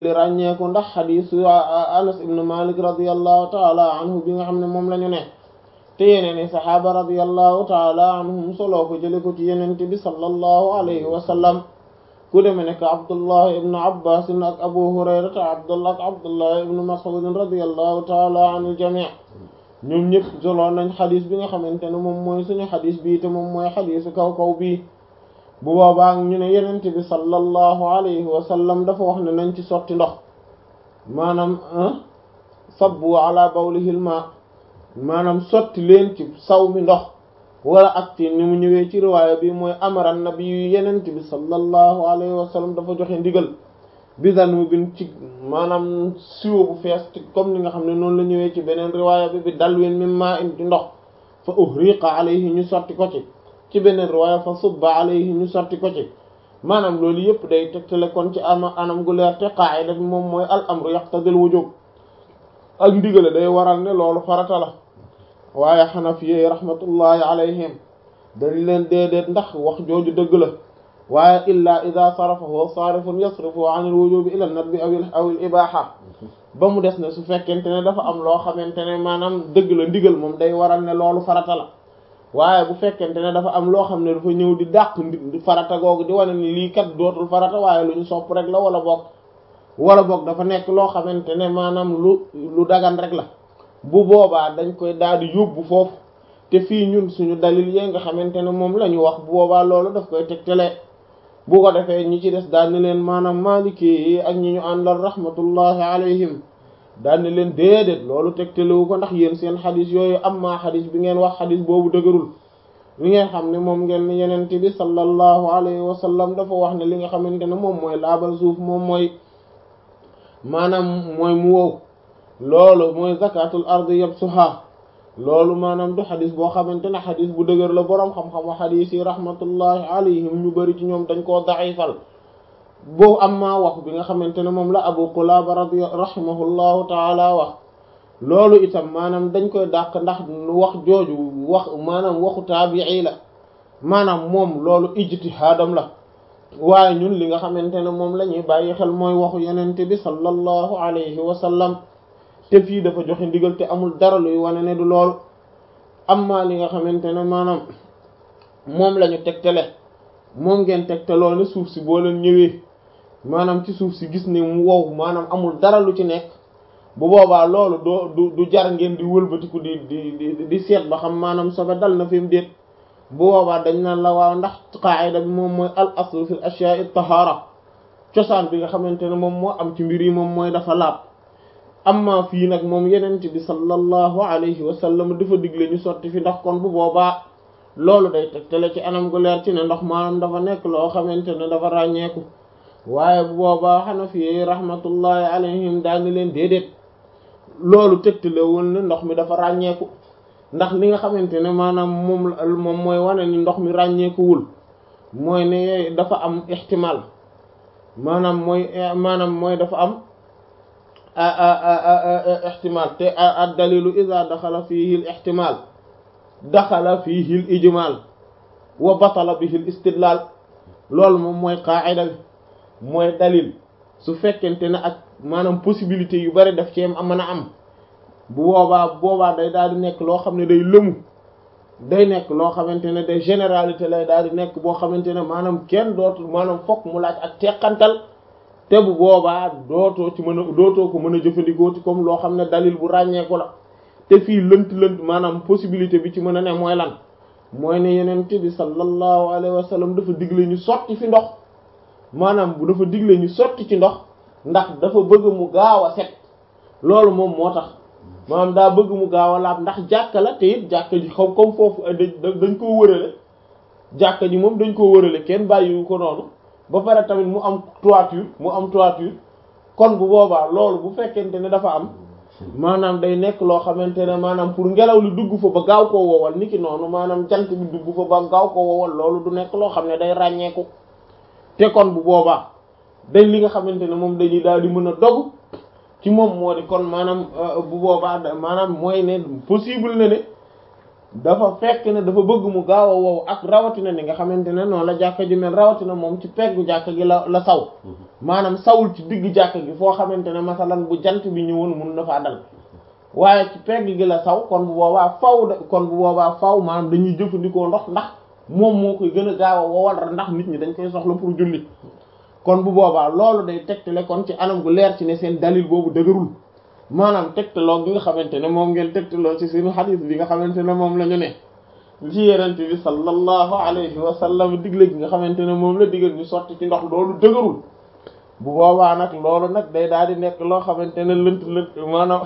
li ràññeeku ndax xadisu anas ibnu malik radiallahu taala anhu bi nga xam ne moom la ñu ne te yeneen i saxaaba radiallahu taala anhum soloo ko jële ko ci yenente bi sallallahu alayhi wa sallam ku deme nekk abdullah ibnu abbas ak abu hurayrata abdullah ak abdullah ibnu mas'ud radiallahu taala anil jamii ñoom ñëpp soloo nañ xadis bi nga xamante ne moom mooy suñu xadis bii te moom mooy xadisu kaw-kaw bii bu boobaa ñu ne yenente bi sallallahu alayhi wa sallam dafa wax ne nañ ci sotti ndox maanaam sabbu ala bawlihil ma maanaam sotti leen ci saw mi ndox wala ak ci ni mu ñëwee ci riwaaya bi mooy amara nabi yu yenente bi sallallahu alayhi wa sallam dafa joxe ndigal bidan mu bin ci maanaam siwo bu fees comme ni nga xam ne noonu la ñëwee ci beneen riwaaya bi bi dalwin mimma in ci ndox fa uhriqa alayhi ñu sotti ko ci ci beneen riwaaya fa subba alayhi ñu sotti ko ci maanaam loolu yëpp day tegtale kon ci ama anam gu leer te qaa'ida bi moom mooy al amru yaqtadil wujub ak ndigale day waral ne loolu farata la waaye xanafiye rahmatullahi alayhim dañ leen déedéet ndax wax jooju dëgg la waaye illa ida sarafahu sarifun yasrifu an al wujubi ila nadbi aw aw al ibaha ba mu des ne su fekkente ne dafa am loo xamante ne maanaam dëgg la ndigal moom day waral ne loolu farata la waaye bu fekkente ne dafa am loo xam ne dafa ñëw di dàq ndi farata googu di wane ni lii kat dootul farata waaye lu ñu sopp rek la wala boog wala boog dafa nekk loo xamante ne maanaam lu lu dagan rek la bu boobaa dañ koy daal di yóbbu foofu te fii ñun suñu dalil yee nga xamante ne moom la ñu wax bu boobaa loolu daf koy tegtale bu ko defee ñi ci des daal ni leen maanaam maliki yi ak ñi ñu àndal rahmatullahi alayhim daal ni leen déedéet loolu tegtalewu ko ndax yéen seen xadis yooyu am maa xadis bi ngeen wax xadis boobu dëgërul li ngeen xam ne moom ngeen ni yenent bi sallallahu alayhi wa sallam dafa wax ne li nga xamante ne moom mooy laabal suuf moom mooy maanaam mooy mu wow loolu mooy zakatul ardi yabsuha loolu maanaam du xadis boo xamante ne xadis bu dëgër la boroom xam-xam wa xadis yi rahmatullahi alayhim ñu bari ci ñoom dañ koo daifal boobu am maa wax bi nga xamante ne moom la abu qulaba radi rahimahullahu taala wax loolu itam maanaam dañ koy dàq ndax wax jooju wax maanaam waxu taabii la maanaam moom loolu ijtihaadam la waaye ñun li nga xamante ne moom la ñuy bàyyi xel mooy waxu yenente bi sallallahu alayhi wa sallam te fii dafa joxe ndigal te amul dara luy wane ne du loolu amma li nga xamante ne maanaam moom la ñu tegtale moom ngeen tegtaloo ne suuf si boo leen ñëwee maanaam ci suuf si gis ne mu wow maanaam amul dara lu ci nekk bu boobaa loolu doo du du jar ngeen di wëlbatiku di di di di seet ba xam maanaam sobe dal na fi mu déet bu boobaa dañ naan la waaw ndax qaayida bi moom mooy al aslu fil ashya'i tahara cosaan bi nga xamante ne moom moo am ci mbir yi moom mooy dafa laab amma fii nag moom yenent bi sallallahu alayhi wa sallam dafa digle ñu sotti fi ndax kon bu boobaa loolu day tegtale ci anam gu leer ci ne ndox maanaam dafa nekk loo xamante ne dafa ràññeeku waaye bu boobaa Hanafi rahmatullahi alayhim daal ni leen déedéet loolu tegtalewul ne ndox mi dafa ràññeeku ndax li nga xamante ne maanaam moom moom mooy wane ni ndox mi ràññeekuwul mooy ne dafa am ihtimal maanaam mooy maanaam mooy dafa am ihtimal te ad dalilu ida daxala fihi l ihtimal daxala fihi l ijmal wa batala bihi l istidlal loolu moom mooy qaa'ida bi mooy dalil su fekkente ne ak maanaam possibilité yu bari daf ci am mën a am bu boobaa boobaa day daal di nekk loo xam ne day lëmu day nekk loo xamante ne day généralité lay daal di nekk boo xamante ne maanaam kenn dootul maanaam fokk mu laaj ak teqantal te bu boobaa dootoo ci mën a dootoo ko mën a jëfandikoo ci comme loo xam ne dalil bu ràññeeku la te fii lënt lënt maanaam possibilité bi ci mën a ne mooy lan mooy ne yeneen bi sallallahu alayhi wa sallam dafa digle ñu sotti fi ndox maanaam bu dafa digle ñu sotti ci ndox ndax dafa bëgg mu gaaw a set loolu moom moo tax maanaam daa bëgg mu gaaw a laab ndax jàkka la te it jàkka ji xaw comme foofu dañ koo wërale jàkka ji moom dañ koo wërale kenn bàyyiwu ko noonu ba pare tamit mu am toiture mu am toiture kon bu boobaa loolu bu fekkente ne dafa am maanaam day nekk loo xamante ne maanaam pour ngelaw li dugg fa ba gaaw koo wowal niki noonu maanaam jant bi dugg fa ba gaaw koo wowal loolu du nekk loo xam ne day ràññeeku te kon bu boobaa dañ li nga xamante ne moom dañuy daal di mën a dog ci moom moo di kon maanaam bu boobaa maanaam mooy ne possible na ne dafa fekk ne dafa bëgg mu gaaw a wow ak rawatina ni nga xamante ne noonu la jàkka ji mel rawatina moom ci peggu jàkka gi la la saw maanaam sawul ci digg jàkka gi foo xamante ne masalan bu jant bi ñëwoon mun na faa dal waaye ci pegg gi la saw kon bu boobaa faw da kon bu boobaa faw maanaam dañuy jëfandikoo ndox ndax moom moo koy gën a gaaw a wowal ndax nit ñi dañ koy soxla pour julli kon bu boobaa loolu day tegtale kon ci anam gu leer ci ne seen dalil boobu dëgërul maanaam tegtaloo gi nga xamante ne moom ngeen tegtaloo ci suñu xadiis bi nga xamante ne moom la ñu ne ci yenente bi sallallahu alayhi wa sallam digle gi nga xamante ne moom la digal ñu sotti ci ndox loolu dëgërul bu boobaa nag loolu nag day daal di nekk loo xamante ne lënt lënt maanaam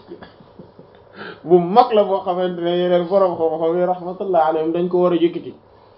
bu mag la boo xamante ne yeneen borom xam-xam yi rahmatullah alayhim dañ ko war a yëkkati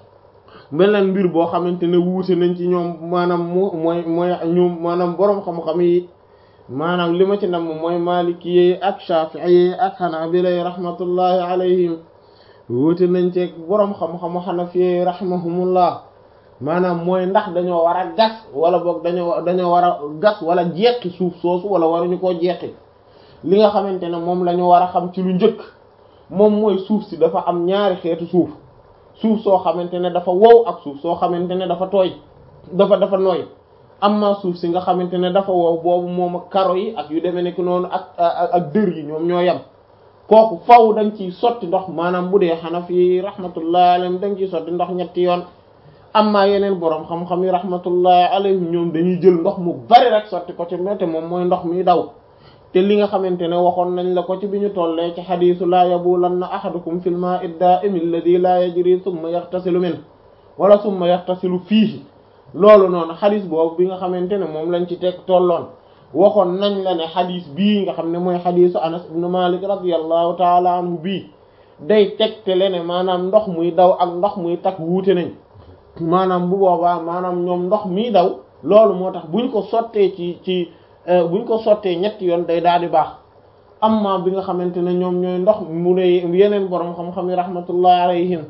beneen mbir boo xamante ne wuute nañ ci ñoom maanaam mu mooy mooy ñu maanaam borom xam-xam yi maanaam li ma ci nam mooy maliki yi ak shafi'i yi ak hanabila yi rahmatullahi alayhim wuute nañ ci borom xam-xamu hanafi yi rahimahumullah maanaam mooy ndax dañoo war a gas wala boog dañoo dañoo war a gas wala jeqi suuf soosu wala waruñu koo jeqi li nga xamante ne moom la ñu war a xam ci lu njëkk moom mooy suuf si dafa am ñaari xeetu suuf suuf soo xamante ne dafa wow ak suuf soo xamante ne dafa tooy dafa dafa nooy amma suuf si nga xamante ne dafa wow boobu moom ak karo yi ak yu demee nekk noonu ak ak dër yi ñoom ñoo yem kooku faw dañ ciy sotti ndox maanaam bu dee Hanafi rahmatullahi alayhim dañ ciy sotti ndox ñetti yoon amma yeneen boroom xam-xam yi rahmatullahi alayhim ñoom dañuy jël ndox mu bari rek sotti ko ci te moom mooy ndox mi daw te li nga xamante ne waxoon nañ la ko ci bi ñu tollee ci xadiisu laa yabulanna ahadukum fil maa'i daa'imi alladhi laa yajri thumma yaghtasilu min wala thumma yaghtasilu fiihi loolu noonu xadis boobu bi nga xamante ne moom lañ ci teg tolloon waxoon nañ la ne xadis bii nga xam ne mooy xadisu Anas ibn Malik radiyallahu taala anhu bii day tegtale ne maanaam ndox muy daw ak ndox muy takk wuute nañ maanaam bu boobaa maanaam ñoom ndox miy daw loolu moo tax buñ ko sottee ci ci buñ ko sottee ñetti yoon day daal di baax amma bi nga xamante ne ñoom ñooy ndox mu ne yeneen borom xam-xam yi rahmatullah alayhim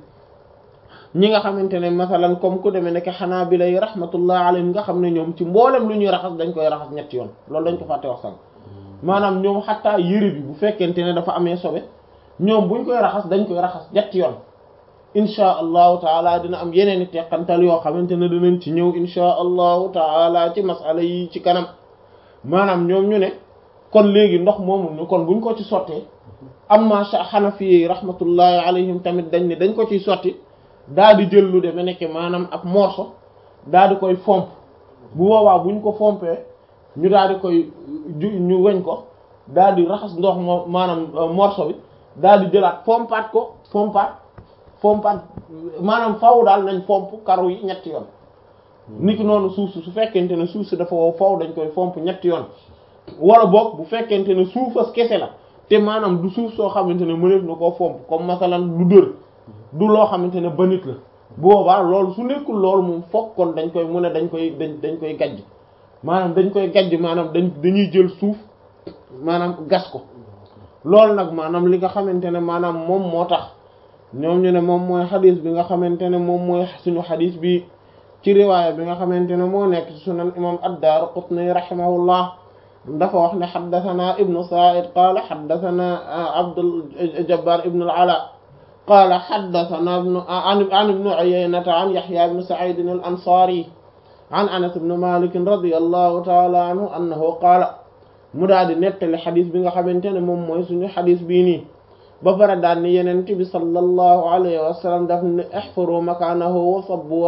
ñi nga xamante ne masalan comme ku demee nekk xanaa bi lay rahmatullah alayhim nga xam ne ñoom ci mboolem lu ñuy raxas dañ koy raxas ñetti yoon loolu dañ ko fàtte wax sànq maanaam ñoom xattaa yëre bi bu fekkente ne dafa amee sobe ñoom buñ koy raxas dañ koy raxas ñetti yoon inchaa allahu taala dina am yeneen i teqantal yoo xamante ne dinañ ci ñëw inchaa allahu taala ci masala yi ci kanam maanaam ñoom ñu ne kon léegi ndox moomu ñu kon buñ ko ci sottee amma xanafi yi rahmatullahi alayhim tamit dañ ne dañ ko ciy sotti daa di jël lu deme nekk maanaam ab morceau daa di koy fomp bu boobaa buñ ko fompee ñu daal di koy ñu weñ ko daal di raxas ndox moo maanaam morceau bi daal di jëlaat fompaat ko fompaat fompaat maanaam faw daal nañ fomp karu yi ñetti yoon niki noonu suuf si su fekkente ne suuf si dafa wow faw dañ koy fomp ñetti yoon wala boog bu fekkente ne suufas kese la te maanaam du suuf soo xamante ne mëneef na koo fomp comme masalan du dër du loo xamante ne ba nit la boobaa loolu su nekkul loolu moom fokk kon dañ koy mu ne dañ koy dañ dañ koy gajj maanaam dañ koy gajj maanaam dañ dañuy jël suuf maanaam gas ko loolu nag maanaam li nga xamante ne maanaam moom moo tax ñoom ñu ne moom mooy xadis bi nga xamante ne moom mooy suñu xadis bi ci riwaaya bi nga xamante ne moo nekk ci sunan imam ad-Daaraqutni rahimahullah dafa wax ne xaddathana ibnu Sa'id qaala xaddathana Abdul Jabbar ibnu al-Ala qaala xaddathana ibnu an ibnu Uyaynata an Yahya ibnu Sa'id al-Ansari an Anas ibnu Malik radiyallahu ta'ala anhu annahu qaala mu daal di nettali xadis bi nga xamante ne moom mooy suñu xadis bii nii ba pare daal ni Yonent bi sallallahu alayhi wa sallam daf ne ihfaru makanahu wa sabbu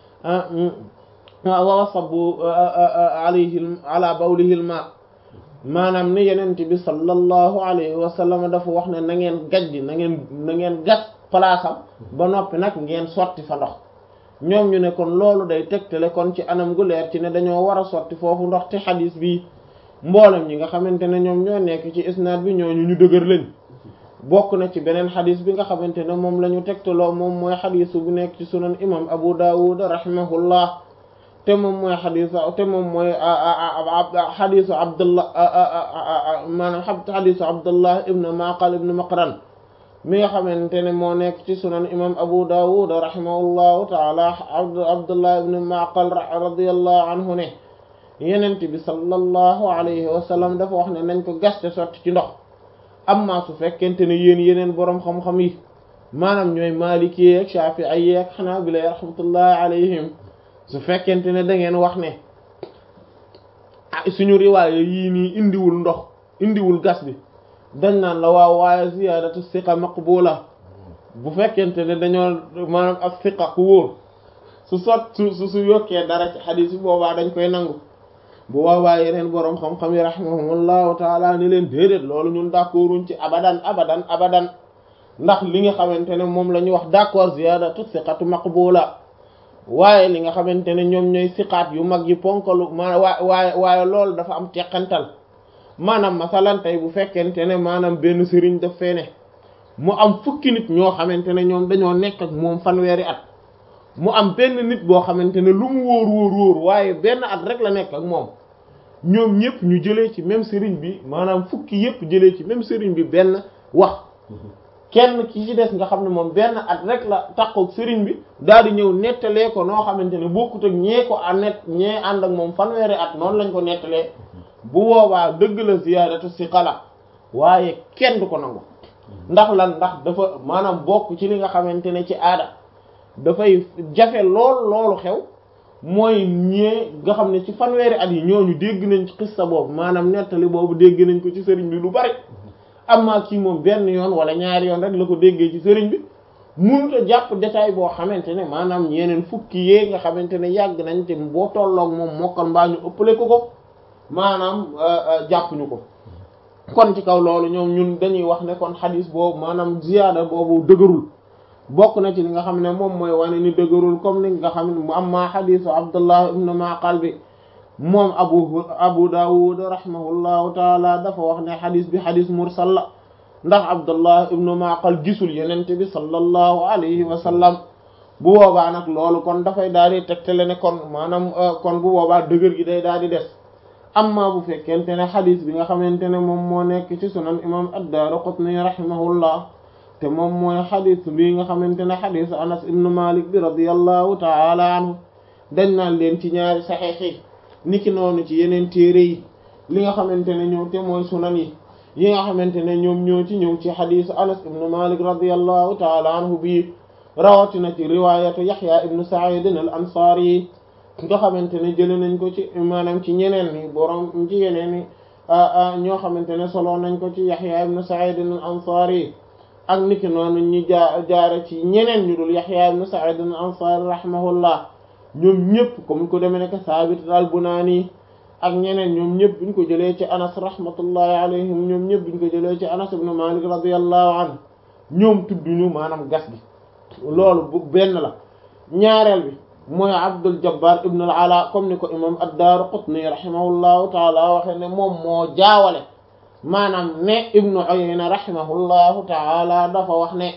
wa sabbu alayhi ala bawlihi al-ma maanaam ne Yonent bi sallallahu alayhi wa sallam dafa wax ne na ngeen gajj na ngeen na ngeen gas palaasam ba noppi nag ngeen sotti fa ndox ñoom ñu ne kon loolu day tegtale kon ci anam gu leer ci ne dañoo war a sotti foofu ndox te xadis bi mboolem ñi nga xamante ne ñoom ñoo nekk ci isnaad bi ñooñu ñu dëgër lañ bokk na ci beneen xadis bi nga xamante ne moom la ñu tegtaloo moom mooy xadisu bu nekk ci sunan imam Abu Dawud rahimahullah te moom mooy xadisu te moom mooy xadisu Abdullah maanaam xadisu Abdullah ibn Maqal ibn Maqran mi nga xamante ne moo nekk ci sunan imam Abu Dawud rahimahullahu taala Abdullah ibn Maqal radiyallahu anhu ne yenent bi sallallahu alayhi wa sallam dafa wax ne nañ ko gaste sotti ci ndox amma su fekkente ne yéen yeneen boroom xam-xam yi maanaam ñooy maliki ak shafi'i ak hanabila rahmatullahi alayhim su fekkente ne da ngeen wax ne suñu riwaaya yii nii indiwul ndox indiwul gas bi dañ naan la waaw waaye ziyaadatu siqa maqbula bu fekkente ne dañoo maanaam ak siqa ku wóor su sot su su su yokkee dara ci xadiis bi boobaa dañ koy nangu bu boobaa yeneen boroom xam-xam yi rahimahumullahu taala ni leen déedéet loolu ñun d'accorduñ ci abadan abadan abadan ndax li nga xamante ne moom la ñu wax d'accord ziyaadatu siqatu maqbula waaye li nga xamante ne ñoom ñooy siqaat yu mag yi ponkalu ma waaye waaye loolu dafa am teqantal maanaam masalan tey bu fekkente ne maanaam benn sëriñ daf fee ne mu am fukki nit ñoo xamante ne ñoom dañoo nekk ak moom fanweeri at mu am benn nit boo xamante ne lu mu wóor wóor wóor waaye benn at rek la nekk ak moom ñoom ñëpp ñu jëlee ci même sëriñ bi maanaam fukki yëpp jëlee ci même sëriñ bi benn wax kenn ki ci des nga xam ne moom benn at rek la takkook sëriñ bi daal di ñëw nettalee ko noo xamante ne bokkut ak ñee ko a net ñee ànd ak moom fanweeri at noonu lañ ko nettalee bu boobaa dëgg la ziyaadatu si xala waaye kenn du ko nangu ndax lan ndax dafa maanaam bokk ci li nga xamante ne ci aada dafay jafe lool loolu xew mooy ñee nga xam ne ci fanweeri at yi ñooñu dégg nañ ci xissa boobu maanaam nettali boobu dégg nañ ko ci sëriñ bi lu bari amma kii moom benn yoon wala ñaari yoon rek la ko déggee ci sëriñ bi mënut a jàpp détail boo xamante ne maanaam yeneen fukki yee nga xamante ne yàgg nañ te boo tolloog moom mokkal mbaa ñu ëppale ko ko maanaam jàppuñu ko kon ci kaw loolu ñoom ñun dañuy wax ne kon xadis boobu maanaam ziyaada boobu dëgërul bokk na ci li nga xam ne moom mooy wane ni dëgërul comme ni nga xam ne mu am maa xadisu Abdullah ibn Maqal bi moom abu abu dawud rahimahullahu taala dafa wax ne xadis bi xadis mursal la ndax abdullah ibnu maqal gisul yenente bi sallallahu alayhi wa sallam bu boobaa nag loolu kon dafay daal di tegtale ne kon maanaam kon bu boobaa dëgër gi day daal di des amma bu fekkente ne xadis bi nga xamante ne moom moo nekk ci sunan imam ad-Daaraqutni rahimahullah te moom mooy xadis bi nga xamante ne xadisu anas ibnu malik bi radiyallahu taala anhu dañ naan leen ci ñaari saxiix yi niki noonu ci yeneen téere yi li nga xamante ne ñoom te mooy sunan yi yi nga xamante ne ñoom ñoo ci ñëw ci xadisu anas ibnu malik radiallahu taala anhu bii rawatina ci riwayatu yaxya ibnu saidin al ansaar yi nga xamante ne jële nañ ko ci maanaam ci ñeneen ni borom ci yeneen ni ñoo xamante ne solo nañ ko ci yaxya ibnu saidin al ansaar yi ak niki noonu ñi jaa jaare ci ñeneen ñu dul yaxya ibnu saidin al ansaar rahimahullah ñoom ñëpp comme ko demee nekk saabit al-Bunaani ak ñeneen ñoom ñëpp buñ ko jëlee ci anas rahmatullahi alayhim ñoom ñëpp buñ ko jëlee ci anas ibn malik radiyallahu anhu ñoom tudduñu maanaam gas gi loolu bu benn la ñaareel bi mooy abdul jabbar ibn al ala comme ni ko imam ad-Daaraqutni rahimahullahu taala waxe ne moom moo jaawale maanaam ne ibnu Uyayna rahimahullahu taala dafa wax ne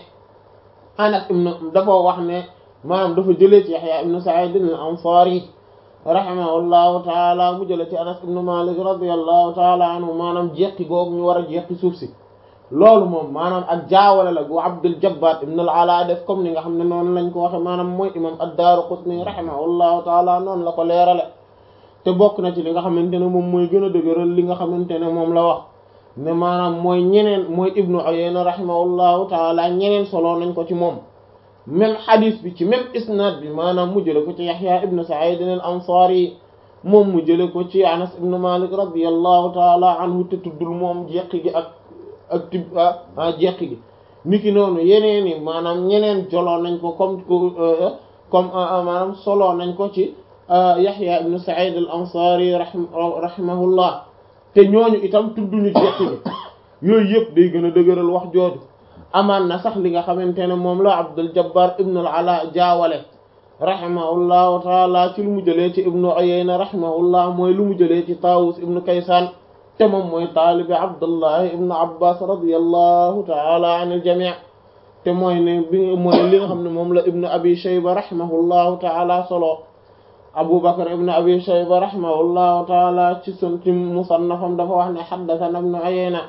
anas ibn dafa wax ne maanaam dafa jëlee ci Yahya ibn Sa'id al-Ansari rahimahullahu taala mu jëlee ci Anas ibn Malik radiyallahu taala anhu maanaam jeqi googu ñu war a jeqi suuf si loolu moom maanaam ak jaawale la gu Abdul Jabbar ibn al-Ala def comme ni nga xam ne noonu lañ ko waxe maanaam mooy imam ad-Daaraqutni rahimahullahu taala noonu la ko leerale te bokk na ci li nga xamante ne moom mooy gën a dëgëral li nga xamante ne moom la wax ne maanaam mooy ñeneen mooy Ibnu Uyayna rahimahullahu taala ñeneen solo nañ ko ci moom même xadis bi ci même isnad bi maanaam mu jële ko ci Yaxya ibn Sa'id al-Ansari moom mu jële ko ci Anas ibn Malik radiyallahu taala anhu te tuddul moom jeqi gi ak ak tib ah jeqi gi niki noonu yeneen i maanaam ñeneen joloo nañ ko comme comme maanaam solo nañ ko ci Yaxya ibn Sa'id al-Ansari rahimahullah te ñooñu itam tudduñu jeqi gi yooyu yëpp day gën a dëgëral wax jooju amaan na sax li nga xamante ne moom la Abdul Jabbar ibn al-Ala jaawale rahimahullahu taala ci lu mu jëlee ci ibnu Uyayna rahimahullah mooy lu mu jëlee ci Tawus ibnu Kaysan te moom mooy taalibi Abdullahi ibnu Abbas radiyallahu taala an al-jami' te mooy ne bi mooy li nga xam ne moom la ibnu Abi Shayba rahimahullahu taala solo Abu Bakr ibnu Abi Shayba rahimahullahu taala ci sun ci musannafam dafa wax ne haddathana ibnu Uyayna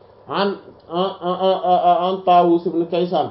an an Taawus ibn Kaysaan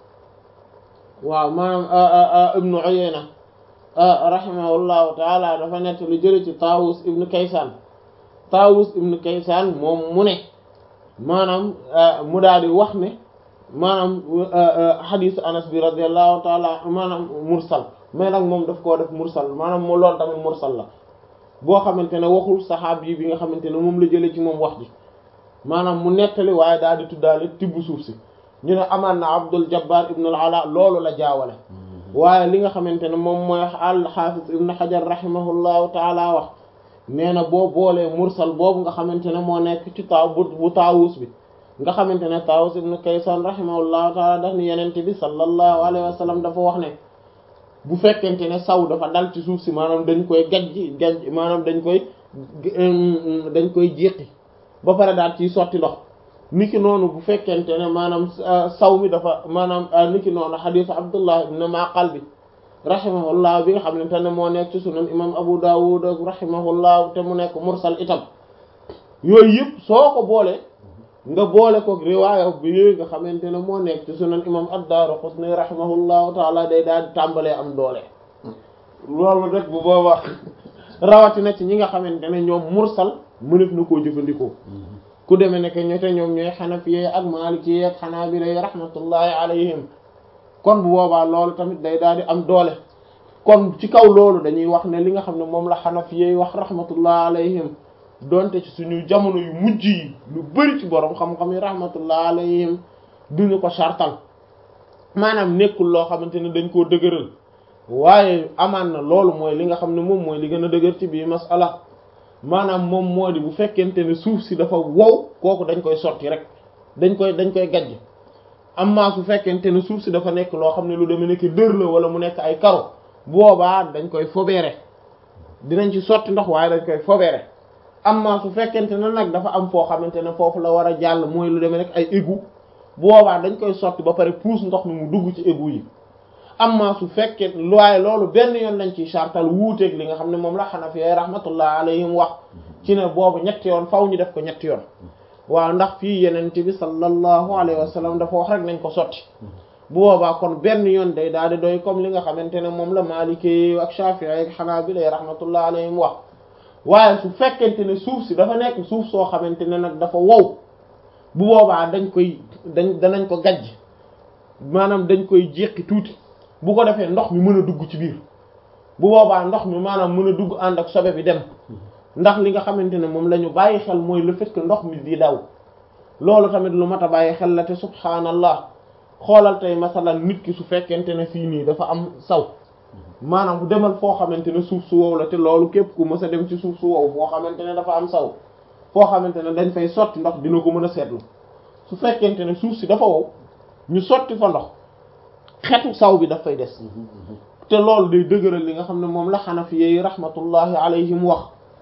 waaw maanaam ibnu Uyayna rahimahullahu taala dafa nett lu jële ci Taawus ibn Kaysaan Taawus ibn Kaysaan moom mu ne maanaam mu daal di wax ne maanaam hadith anas bi radiyallahu taala maanaam mursal mais nag moom daf koo def mursal maanaam moo loolu tamit mursal la boo xamante ne waxul saxaab yi bi nga xamante ne moom la jëlee ci moom wax ji maanaam mu nettali waaye daal di tuddaale tibb suuf si ñu ne amaan na Abdul Jabbar ibn al-Ala loolu la jaawale waaye li nga xamante ne moom mooy al-Hafiz ibn Hajar rahimahullahu taala wax nee na boo boolee mursal boobu nga xamante ne moo nekk ci taaw bu taawus bi nga xamante ne taawus ibn Kaysan rahimahullahu taala daf ni yenente bi sallallahu alayhi wa sallam dafa wax ne bu fekkente ne saw dafa dal ci suuf si maanaam dañ koy gajji gajj maanaam dañ koy dañ koy jéqi ba pare daal ciy sotti ndox niki noonu bu fekkente ne maanaam saw mi dafa maanaam niki noonu xadiis Abdullah ibn Maqal bi rahimahullah bi nga xam ne te ne moo nekk ci sunan imam Abu Dawud rahimahullah te mu nekk mursal itam yooyu yëpp soo ko boolee nga boole ko riwaaya bi nga xamante ne moo nekk ci sunan imam ad-Daraqutni rahimahullahu taala day daal di tàmbalee am doole loolu rek bu boobaa rawatina ci ñi nga xamante ne ñoom mursal mënef na koo jëfandikoo ku demee ne que ñote ñoom ñooy xanafiye ak maliki ak xanaabila rahmatullahi alayhim kon bu boobaa loolu tamit day daal di am doole kon ci kaw loolu dañuy wax ne li nga xam ne moom la xanafiye wax rahmatullahi alayhim donte ci suñu jamono yu mujj yi lu bari ci borom xam-xam yi rahmatullah alayhim duñu ko sartal maanaam nekkul loo xamante ne dañ koo dëgëral waaye amaan na loolu mooy li nga xam ne moom mooy li gën a dëgër ci bii masala maanaam moom moo di bu fekkente ne suuf si dafa wow kooku dañ koy sotti rek dañ koy dañ koy gajj amma su fekkente ne suuf si dafa nekk loo xam ne lu demee nekk dër la wala mu nekk ay karo boobaa dañ koy fobeere dinañ ci sotti ndox waaye dañ koy fobeere amma su fekkente ne nag dafa am foo xamante ne foofu la war a jàll mooy lu demee nekk ay égout boobaa dañ koy sotti ba pare puus ndox mi mu dugg ci égout yi amma su fekkee waaye loolu benn yoon lañ ciy chartal wuuteeg li nga xam ne moom la Hanafi rahmatullah alayhim wax ci ne boobu ñetti yoon faw ñu def ko ñetti yoon waaw ndax fii yenente bi sallallahu alayhi wa sallam dafa wax rek nañ ko sotti bu boobaa kon benn yoon day daal di doy comme li nga xamante ne moom la Maliki ak Shafi'i ak Hanabila rahmatullah alayhim wax waaye su fekkente ne suuf si dafa nekk suuf soo xamante ne nag dafa wow bu boobaa dañ koy dañ danañ ko gajj maanaam dañ koy jéqi tuuti bu ko defee ndox mi mën a dugg ci biir bu boobaa ndox mi maanaam mën a dugg ànd ak sobe bi dem ndax li nga xamante ne moom la ñu bàyyi xel mooy le fait que ndox mi di daw loolu tamit lu mat a bàyyi xel la te subhaanallah xoolal tey masalan nit ki su fekkente ne fii nii dafa am saw maanaam bu demal foo xamante ne suuf su wow la te loolu képp ku mës a dem ci suuf su wow foo xamante ne dafa am saw foo xamante ne dañ fay sotti ndox dina ko mën a seetlu su fekkente ne suuf si dafa wow ñu sotti fa ndox xetu saw bi daf fay des te loolu day dëgëral li nga xam ne moom la xanafi yi rahmatullahi alayhim wax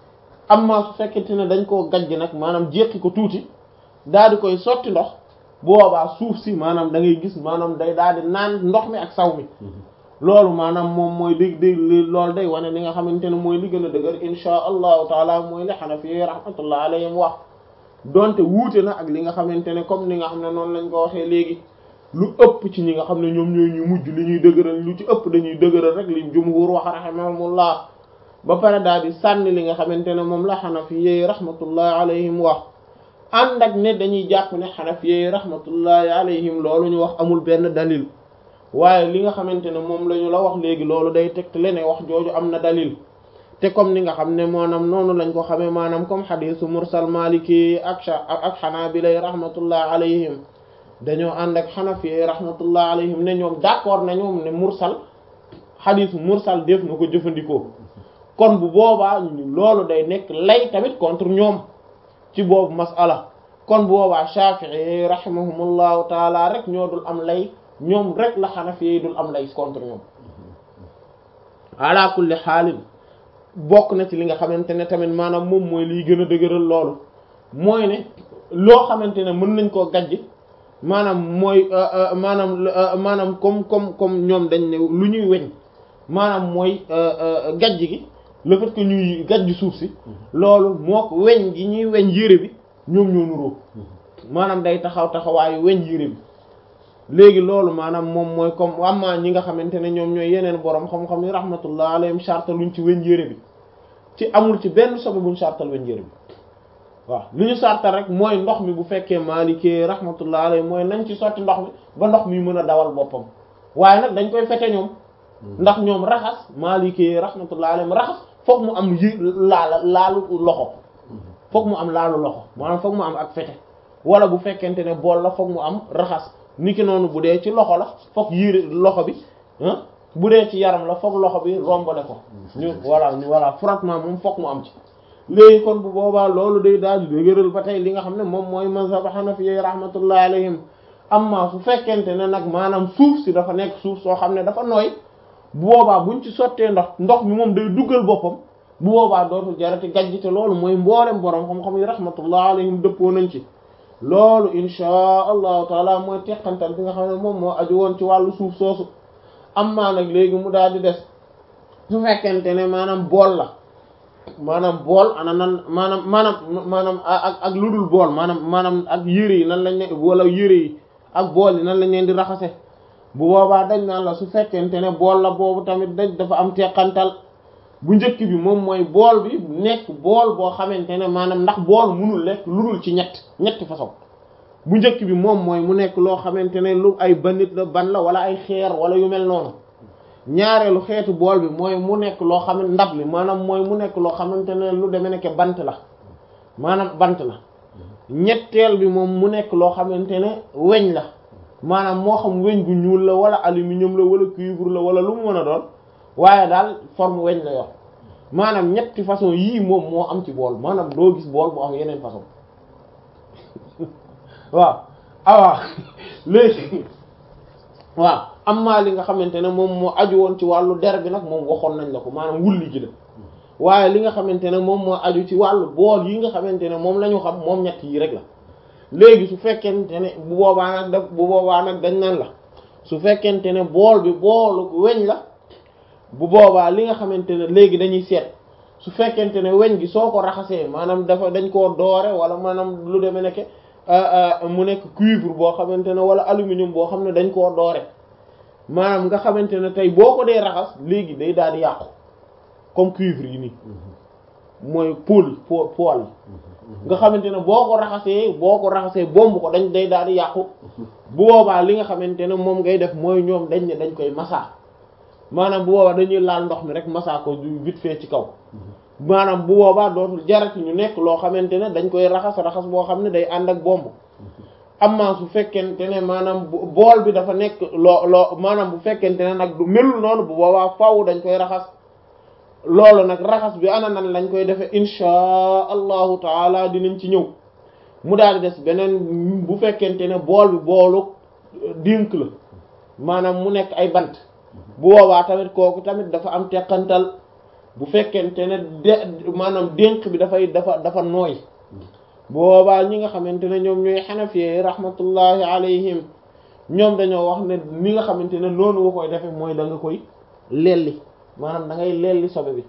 amma su fekkente ne dañ koo gajj nag maanaam jéqi ko tuuti daal di koy sotti ndox boobaa suuf si maanaam da ngay gis maanaam day daal di naan ndox mi ak saw mi loolu maanaam moom mooy dég dég loolu day wane li nga xamante ne mooy li gën a dëgër insha allahu taala mooy li xanafi yi rahmatullahi alayhim wax donte wuute na ak li nga xamante ne comme ni nga xam ne noonu lañ ko waxee léegi lu ëpp ci ñi nga xam ne ñoom ñooy ñu mujj li ñuy dëgëral lu ci ëpp dañuy dëgëral rek li jumhur wax rahimahumullah ba pare daal di sànni li nga xamante ne moom la xanafi yi rahmatullahi alayhim wax ànd ak ne dañuy jàpp ne xanafi yi rahmatullahi alayhim loolu ñu wax amul benn dalil waaye li nga xamante ne moom la ñu la wax léegi loolu day tegtale ne wax jooju am na dalil te comme ni nga xam ne maanaam noonu lañ ko xamee maanaam comme xadisu mursal maliki ak ak xanaabila rahmatullahi alayhim dañoo ànd ak xanafi rahmatullah alayhim ne ñoom d'accord na ñoom ne mursal xadisu mursal def na ko jëfandikoo kon bu boobaa loolu day nekk lay tamit contre ñoom ci boobu masala kon bu boobaa Shafi'i rahimahumullahu taala rek ñoo dul am lay ñoom rek la xanafi yi dul am lay contre ñoom ala kulli xaalin bokk na ci li nga xamante ne tamit maanaam moom mooy liy gën a dëgëral loolu mooy ne loo xamante ne mën nañ koo gajj maanaam mooy maanaam maanaam comme comme comme ñoom dañ ne lu ñuy weñ maanaam mooy gajj gi le fait que ñuy gajj suuf si loolu moo ko weñ gi ñuy weñ yére bi ñoom ñoo nuroo maanaam day taxaw taxawaayu weñ yére bi léegi loolu maanaam moom mooy comme amma ñi nga xamante ne ñoom ñooy yeneen borom xam-xam yi rahmatullah alayhim chartal luñ ci weñ yére bi ci amul ci benn sobe buñ chartal weñ yére bi waaw li ñu sartal rek mooy ndox mi bu fekkee maalikee rahmatullah alayhi mooy nañ ci sotti ndox mi ba ndox mi mën a dawal boppam waaye nag dañ koy fete ñoom ndax ñoom raxas maalikee rahmatullah alayhi raxas foog mu am yi laala laalu loxo foog mu am laalu loxo maanaam foog mu am ak fete wala bu fekkente ne bool la foog mu am raxas niki noonu bu dee ci loxo la foog yére loxo bi ah bu dee ci yaram la foog loxo bi rombale ko ñu voilà ñu voilà frottement moom foog mu am ci léegi kon bu boobaa loolu day daal di dëgëral ba tey li nga xam ne moom mooy mazhab hanafi rahmatullahi alayhim amma su fekkente ne nag maanaam suuf si dafa nekk suuf soo xam ne dafa nooy bu boobaa buñ ci sottee ndox ndox mi moom day duggal boppam bu boobaa dootul jarati gajj te loolu mooy mboolem borom xam-xam yi rahmatullahi alayhim dëppoo nañ ci loolu inchaa allahu taala mooy teqantal bi nga xam ne moom moo aju woon ci wàllu suuf soosu amma nag léegi mu daal di des su fekkente ne maanaam bool la maanaam bool ana nan maanaam maanaam maanaam ak ak lu dul bool maanaam maanaam ak yére yi nan lañ ne wala yére yi ak bool yi nan lañ leen di raxase bu boobaa dañ naan la su fekkente ne bool la boobu tamit dañ dafa am teqantal bu njëkk bi moom mooy bool bi nekk bool boo xamante ne maanaam ndax bool munul lekk lu dul ci ñett ñetti façon bu njëkk bi moom mooy mu nekk loo xamante ne lu ay banit la ban la wala ay xeer wala yu mel noonu ñaareelu xeetu bool bi mooy mu nekk loo xam ne ndab li maanaam mooy mu nekk loo xamante ne lu demee nekk bant la maanaam bant la ñetteel bi moom mu nekk loo xamante ne weñ la maanaam moo xam weñ gu ñuul la wala aluminium la wala cuivre la wala lu mu mën a doon waaye daal forme weñ la yor maanaam ñetti façon yii moom moo am ci bool maanaam doo gis bool bu am yeneen façon waaw awaa léegi waaw am maa li nga xamante ne moom moo aju woon ci wàllu der bi nag moom waxoon nañ la ko maanaam wulli gi la waaye li nga xamante ne moom moo aju ci wàllu bool yi nga xamante ne moom la ñu xam moom ñett yi rek la léegi su fekkente ne bu boobaa nag daf bu boobaa nag dañ naan la su fekkente ne bool bi boolu weñ la bu boobaa li nga xamante ne léegi dañuy seet su fekkente ne weñ gi soo ko raxasee maanaam dafa dañ koo doore wala maanaam lu demee nekk mu nekk cuivre boo xamante ne wala aluminium boo xam ne dañ koo doore maanaam nga xamante ne tey boo ko dee raxas léegi day daal di yàqu comme cuivre yi nii mooy pôle po poil nga xamante ne boo ko raxasee boo ko raxasee bomb ko dañ day daal di yàqu bu boobaa li nga xamante ne moom ngay def mooy ñoom dañ ne dañ koy massa maanaam bu boobaa dañuy laal ndox mi rek massa ko vite fait ci kaw maanaam bu boobaa dootul jarati ñu nekk loo xamante ne dañ koy raxas raxas boo xam ne day ànd ak bomb amma su fekkente ne maanaam bool bi dafa nekk loo loo maanaam bu fekkente ne nag du melul noonu bu boobaa faaw dañ koy raxas loolu nag raxas bi ana nan lañ koy defee inchaa allahu taala dinañ ci ñëw mu daal di des beneen bu fekkente ne bool bi boolu dénk la maanaam mu nekk ay bant bu boobaa tamit kooku tamit dafa am teqantal bu fekkente ne de maanaam dénk bi dafay dafa dafa nooy bu boobaa ñi nga xamante ne ñoom ñooy xanafi rahmatullahi alayhim ñoom dañoo wax ne ni nga xamante ne noonu nga koy defee mooy da nga koy lelli maanaam da ngay lelli sobe bi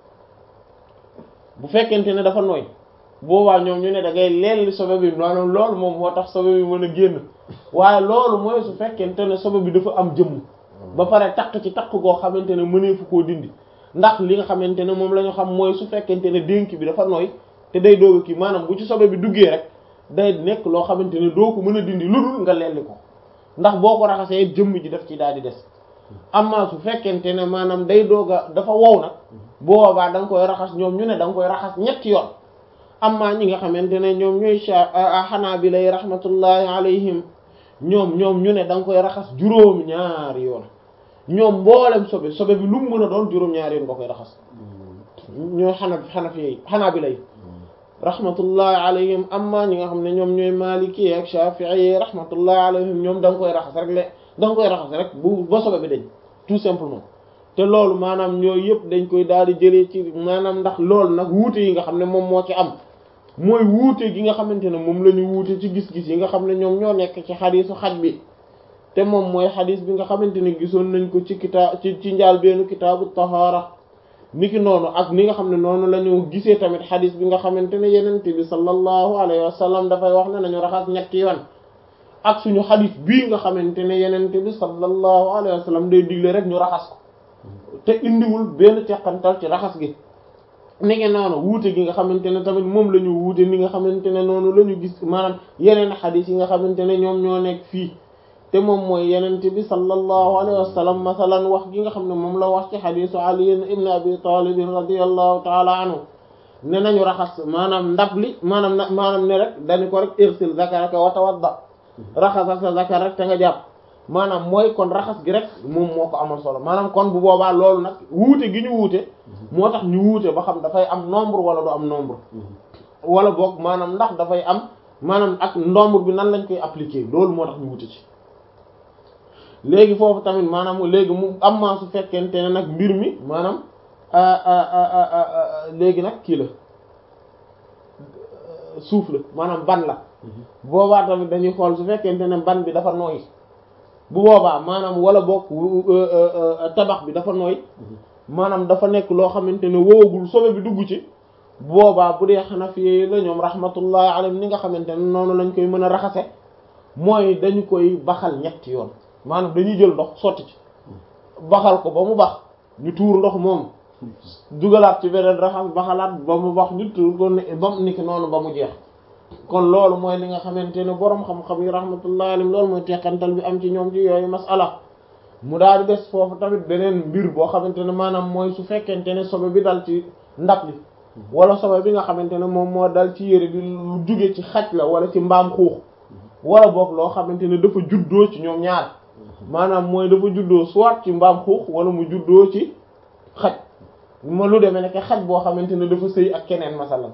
bu fekkente ne dafa nooy boobaa ñoom ñu ne da ngay lelli sobe bi maanaam loolu moom moo tax sobe bi mën a génn waaye loolu mooy su fekkente ne sobe bi dafa am jëmm ba pare takk ci takk goo xamante ne mëneefu koo dindi ndax li nga xamante ne moom la ñu xam mooy su fekkente ne dénk bi dafa nooy te day doog kii maanaam bu ci sobe bi duggee rek day nekk loo xamante ne doo ko mën a dindi lu dul nga lelli ko ndax boo ko raxasee jëmm ji daf ci daal di des amma su fekkente ne maanaam day doog a dafa wow nag boobaa da nga koy raxas ñoom ñu ne da nga koy raxas ñetti yoon amma ñi nga xamante ne ñoom ñooy Hanaabila yi rahmatullahi alayhim ñoom ñoom ñu ne da nga koy raxas juróom ñaari yoon ñoom mboolem sobe sobe bi lu mu mën a doon juróom ñaari yoon nga koy raxas ñoo xana Hanafi yi Hanaabila yi rahmatullahi alayhim amma ñi nga xam ne ñoom ñooy Maliki ak Shafi'i yi rahmatullahi alayhim ñoom da nga koy raxas rek le da nga koy raxas rek bu ba sobe bi dañ tout simplement te loolu maanaam ñooyu yëpp dañ koy daal di jëlee ci maanaam ndax loolu nag wuute yi nga xam ne moom moo ci am mooy wuute gi nga xamante ne moom la ñu wuute ci gis-gis yi nga xam ne ñoom ñoo nekk ci xadiisu xaj bi te moom mooy xadiis bi nga xamante ne gisoon nañ ko ci kitaab ci ci njaal beenu kitaabu tahaara niki noonu ak ni nga xam ne noonu la ñu gisee tamit xadiis bi nga xamante ne yenente bi sallallahu alayhi wa sallam dafay wax ne nañu raxas ñetti yoon ak suñu xadiis bii nga xamante ne yenente bi sallallahu alayhi wa sallam day digle rek ñu raxas ko te indiwul benn teqantal ci raxas gi ni ngi noonu wuute gi nga xamante ne tamit moom la ñu wuute ni nga xamante ne noonu la ñu gis maanaam yeneen xadis yi nga xamante ne ñoom ñoo nekk fii te moom mooy yenente bi sallallahu alayhi wa sallam masalan wax gi nga xam ne moom la wax ci xadisu ali ibn abi talib radiyallahu taala anhu ne nañu raxas maanaam ndab li maanaam na maanaam ne rek dañu ko rek irsil zakaraka wa tawadda raxasal sa zakar rek te nga jàpp maanaam mooy kon raxas gi rek moom moo ko amal solo maanaam kon bu boobaa loolu nag wuute gi ñu wuute moo tax ñu wuute ba xam dafay am nombre wala du am nombre wala boog maanaam ndax dafay am maanaam ak nombre bi nan lañ koy appliquer loolu moo tax ñu wuute ci léegi foofu tamit maanaam léegi mu am maa su fekkente ne nag mbir mi maanaam léegi nag kii la suuf la maanaam ban la boobaa tamit dañuy xool su fekkente ne ban bi dafa nooy bu boobaa maanaam wala boog tabax bi dafa nooy maanaam dafa nekk loo xamante ne wowagul sobe bi dugg ci boobaa bu dee Hanafi la ñoom rahmatullahi alayhim ni nga xamante ne noonu lañ koy mën a raxase mooy dañu koy baxal ñetti yoon maanaam dañuy jël ndox sotti ci baxal ko ba mu bax ñu tuur ndox moom dugalaat ci beneen raxas baxalaat ba mu bax ñu tuur ko ba mu niki noonu ba mu jeex kon loolu mooy li nga xamante ne boroom xam-xam yi rahmatullahi alayhim loolu mooy teqantal bi am ci ñoom ci yooyu masala mu daal di des foofu tamit beneen mbir boo xamante ne maanaam mooy su fekkente ne sobe bi dal ci ndab li wala sobe bi nga xamante ne moom moo dal ci yére bi lu jóge ci xaj la wala ci mbaam xuux wala boog loo xamante ne dafa juddoo ci ñoom ñaar maanaam mooy dafa juddoo soit ci mbaam xuux wala mu juddoo ci xaj ma lu demee nekk xaj boo xamante ne dafa sëy ak keneen masalan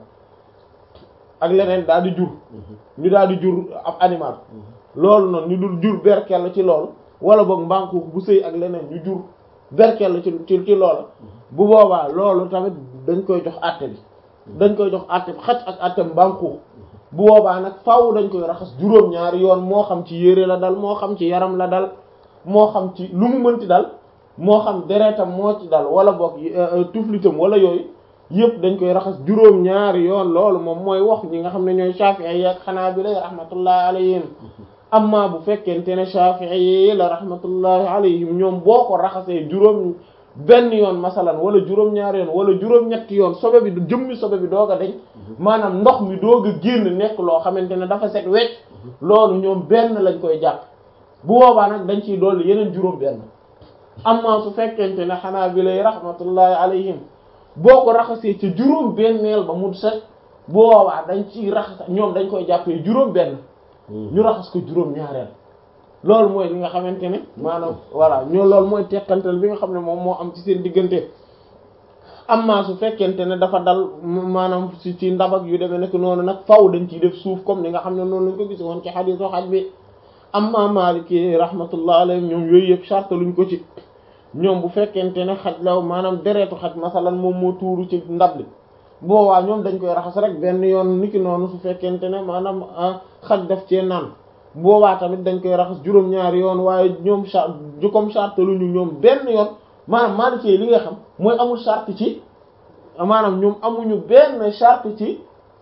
ak leneen daal di jur ñu daal di jur ab animal loolu noonu ñu dul jur berkel ci loolu wala boog mbaam xuux bu sëy ak leneen ñu jur berkel ci ci ci loolu bu boobaa loolu tamit dañ koy jox àtte bi dañ koy jox àtte bi xaj ak àtte mbaam xuux bu boobaa nag faaw dañ koy raxas juróom-ñaari yoon moo xam ci yére la dal moo xam ci yaram la dal moo xam ci lu mu mënti dal moo xam deretam moo ci dal wala boog tuflitam wala yooyu yëpp dañ koy raxas juróom-ñaari yoon loolu moom mooy wax ñi nga xam ne ñooy Shafi'i yi ak Hanabila rahmatullahi alayhim amma bu fekkente ne Shafi'i yi la rahmatullahi alayhim ñoom boo ko raxasee juróom benn yoon masalan wala juróom-ñaari yoon wala juróom-ñetti yoon sobe bi jëmmi sobe bi doog a deñ maanaam ndox mi doog a génn nekk loo xamante ne dafa set wecc loolu ñoom benn lañ koy jàpp bu boobaa nag dañ ciy dolli yeneen juróom benn amma su fekkente ne xanaa bi lay rahmatullahi alayhim boo ko raxasee ca juróom benneel ba mu set bu boobaa dañ ciy raxas ñoom dañ koy jàppee juróom benn ñu raxas ko juróom ñaareel loolu mooy li nga xamante ne maanaam voilà ñoo loolu mooy tekkantal bi nga xam ne moom moo am ci seen diggante amma su fekkente ne dafa dal maanaam ci ci ndab ak yu demee nekk noonu nag faw dañ ciy def suuf comme ni nga xam ne noonu lañ ko gis woon ci xadiisu xaj bi amma Maliki rahmatullah alayhim ñoom yooyu yëpp charte luñ ko ci ñoom bu fekkente ne xaj la maanaam deretu xaj masalan moom moo tuuru ci ndab li boowaa ñoom dañ koy raxas rek benn yoon niki noonu su fekkente ne maanaam xaj daf cee naan boobaa tamit dañ koy raxas juróom-ñaari yoon waaye ñoom charte ju comme charte lu ñu ñoom benn yoon maanaam Maliki li nga xam mooy amul charte ci maanaam ñoom amuñu benn charte ci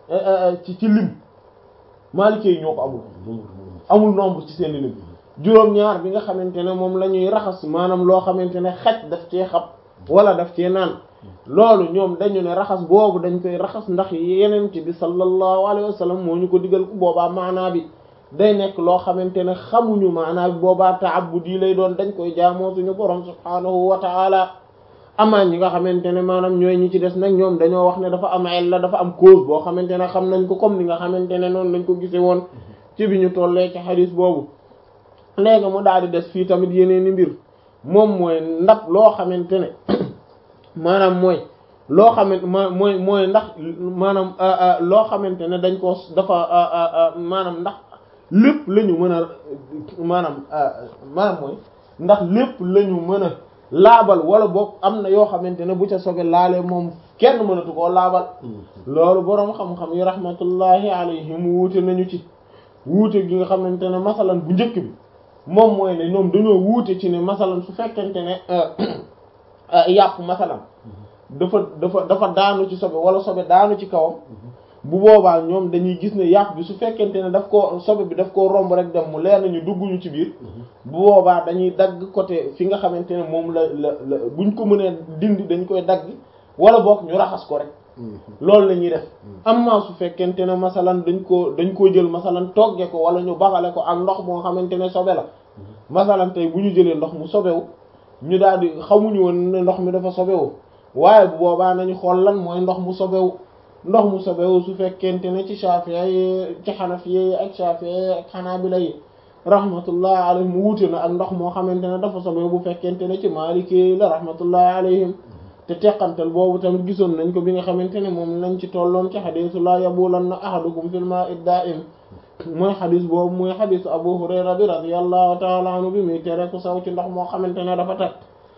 ci ci lim Maliki ñoo ko amul amul nombre ci seen lim juróom-ñaar bi nga xamante ne moom la ñuy raxas maanaam loo xamante ne xaj daf cee xab wala daf cee naan loolu ñoom dañu ne raxas boobu dañ koy raxas ndax yeneen ci bi sallallahu alayhi wa sallam moo ñu ko digal ku boobaa maanaa bi day nekk loo xamante ne xamuñu maanaa bi boobaa ta'abbudi lay doon dañ koy jaamoo suñu borom subhaanahu wa ta'ala amaan ñi nga xamante ne maanaam ñooy ñi ci des nag ñoom dañoo wax ne dafa am illa dafa am cause boo xamante ne xam nañ ko comme ni nga xamante ne noonu lañ ko gisee woon ci bi ñu tollee ci xadis boobu léegi mu daal di des fii tamit yeneen i mbir moom mooy ndab loo xamante ne maanaam mooy loo xamante ma mooy mooy ndax maanaam loo xamante ne dañ ko dafa maanaam ndax lépp la ñu mën a maanaam maanaam mooy ndax lépp la ñu mën a laabal wala boog am na yoo xamante ne bu ca sobe laalee moom kenn mënatu koo laabal loolu boroom xam-xam yi rahmatullahi alayhim wuute nañu ci wuute gi nga xamante ne masalan bu njëkk bi moom mooy ne ñoom dañoo wuute ci ne masalan su fekkente ne yàpp masalan dafa dafa dafa daanu ci sobe wala sobe daanu ci kawam bu boobaa ñoom dañuy gis ne yàpp bi su fekkente ne daf koo sobe bi daf koo romb rek dem mu leer nañu dugguñu ci biir bu boobaa dañuy dagg côté fi nga xamante ne moom la la la buñ ko mënee dindi dañ koy dagg wala boog ñu raxas ko rek loolu la ñuy def amma su fekkente ne masalan dañ koo dañ koo jël masalan togge ko wala ñu baxale ko ak ndox moo xamante ne sobe la masalan tey bu ñu jëlee ndox mu sobewu ñu daal di xamuñu woon ne ndox mi dafa sobewu waaye bu boobaa nañu xool lan mooy ndox mu sobewu ndox mu sobewu su fekkente ne ci Shafi'i yi ci Hanafi yi ak Shafi'i yi ak Hanabila yi rahmatullah alayhim mu wuute na ak ndox moo xamante ne dafa sobewu bu fekkente ne ci Maliki yi la rahmatullah alayhim te teqantal boobu tamit gisoon nañ ko bi nga xamante ne moom lañ ci tolloon ci xadisu la yabulanna ahadukum fil ma'i da'im mooy xadis boobu mooy xadisu Abu Hurayra bi radiyallahu ta'ala anhu bi muy tere ku saw ci ndox moo xamante ne dafa teg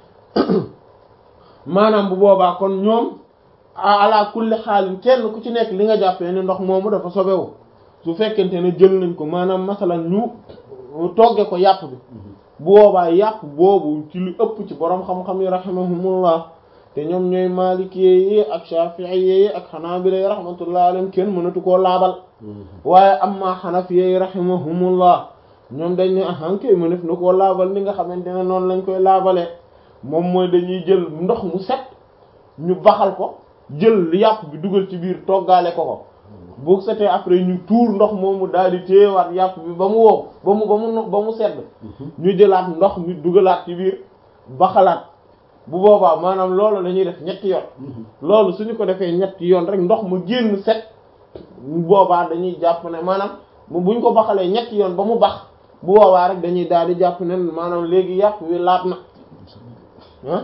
maanaam bu boobaa kon ñoom ala kulli xaalin kenn ku ci nekk li nga jàppee ne ndox moomu dafa sobewu su fekkente ne jël nañ ko maanaam masalan ñu togge ko yàpp bi bu boobaa yàpp boobu ci lu ëpp ci borom xam-xam yi rahimahumullah te ñoom ñooy maliki yi ak shafi'i yi ak hanabila yi rahmatullah alayhim kenn mënatu koo laabal waaye amma hanafi yi rahimahumullah ñoom dañ ne ahan kay mënef na koo laabal ni nga xamante ne noonu lañ koy laabalee moom mooy dañuy jël ndox mu set ñu baxal ko jël yàpp bi dugal ci biir toggaale ko ko bu setee après ñu tuur ndox moomu daal di téyewaat yàpp bi ba mu wow ba mu ba mu ba mu sedd ñu jëlaat ndox mi dugalaat ci biir baxalaat bu boobaa maanaam loolu la ñuy def ñetti yoon loolu suñu ko defee ñetti yoon rek ndox mu génn set boobaa dañuy jàpp ne maanaam buñ ko baxalee ñetti yoon ba mu bax bu boobaa rek dañuy daal di jàpp ne maanaam léegi yàpp wi laat na ah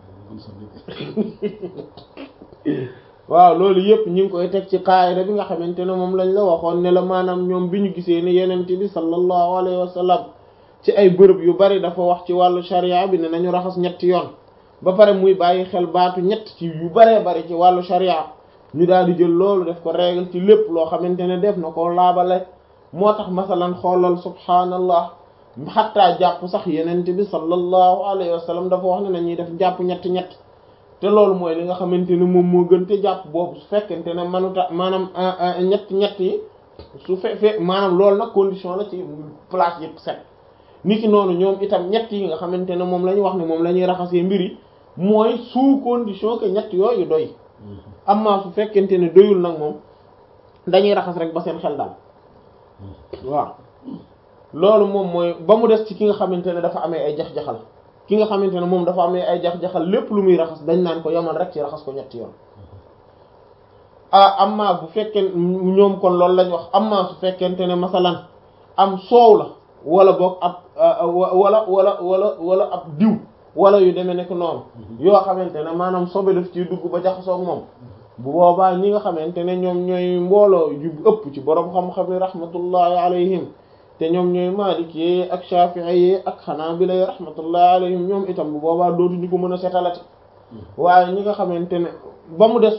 waaw loolu yëpp ñu ngi koy teg ci qaayida bi nga xamante ne moom lañ la waxoon ne la maanaam ñoom bi ñu gisee ne yenente bi sallallahu alayhi wa sallam ci ay bërëb yu bari dafa wax ci wàllu sharia bi ne nañu raxas ñetti yoon ba pare muy bàyyi xel baatu ñett ci yu baree bari ci wàllu sharia ñu daal di jël loolu def ko règle ci lépp loo xamante ne def na ko laabale moo tax masalan xoolal subhaanallah xattaa jàpp sax yenente bi sallallahu alayhi wa sallam dafa wax ne nañuy def jàpp ñett ñett te loolu mooy li nga xamante ne moom moo gën te jàpp boobu su fekkente ne manuta maanaam ñett ñett yi su fe fe maanaam loolu nag condition la ci place yëpp set niki noonu ñoom itam ñett yi nga xamante ne moom la ñu wax ne moom la ñuy raxasee mbir yi mooy sous condition que ñett yooyu doy amma su fekkente ne doyul nag moom dañuy raxas rek ba seen xel daal waaw loolu moom mooy ba mu des ci ki nga xamante ne dafa amee ay jax-jaxal ki nga xamante ne moom dafa amee ay jax-jaxal lépp lu muy raxas dañ naan ko yamal rek ci raxas ko ñetti yoon ah amma bu fekkee ñoom kon loolu lañ wax amma su fekkente ne masalan am soow la wala boog ab wala wala wala wala ab diw wala yu demee nekk noonu yoo xamante ne maanaam sobe daf ciy dugg ba jaxasoog moom bu boobaa ñi nga xamante ne ñoom ñooy mbooloo yu ëpp ci borom xam-xam yi rahmatullahi alayhim te ñoom ñooy maliki yi ak shafi'i yi ak hanabila yi rahmatullahi alayhim ñoom itam bu boobaa dootuñu ko mën a setalati waaye ñi nga xamante ne ba mu des